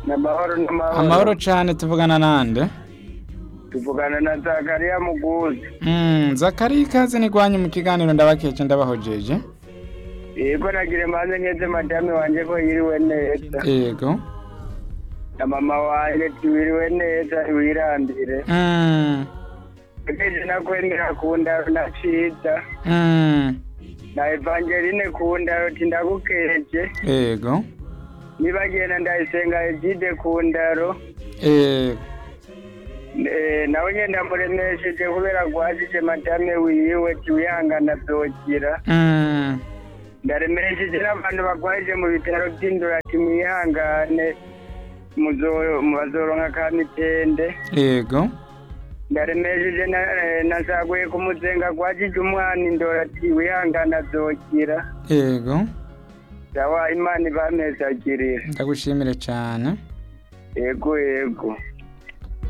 n'amahoro n'amahoro amahoro cane tuvugana nande tuvugana na zakariya muguzi Mm, zakari ikaze nigwanye mu kiganiro ndabakeje ndabahojeje yego nagire mbanze nkeze madame wanje ko yiriwe neza yego na mama wanje tiwiriwe neza wirambire Mm, ekeje nakwendera ku ndaro na ciza mm, na evangeline ku ndaro ti ndagukeje yego nibagenda ndayisenga egide ku ndaro yego Eh, nawe nyenda muremesheje kubera gwajije madame wiwe tiwihangana vyokira Mm, ndaremesheje n'abantu bagwaje mu bitaro vy'indura ati mwihangane muzo- bazoronka ka mitende yego ndaremesheje na- eh, nasaguye ku muzenga gwajije umwana indora ati wihangana azokira yego sawa imana ibamezagirira ndagushimire cane yego yego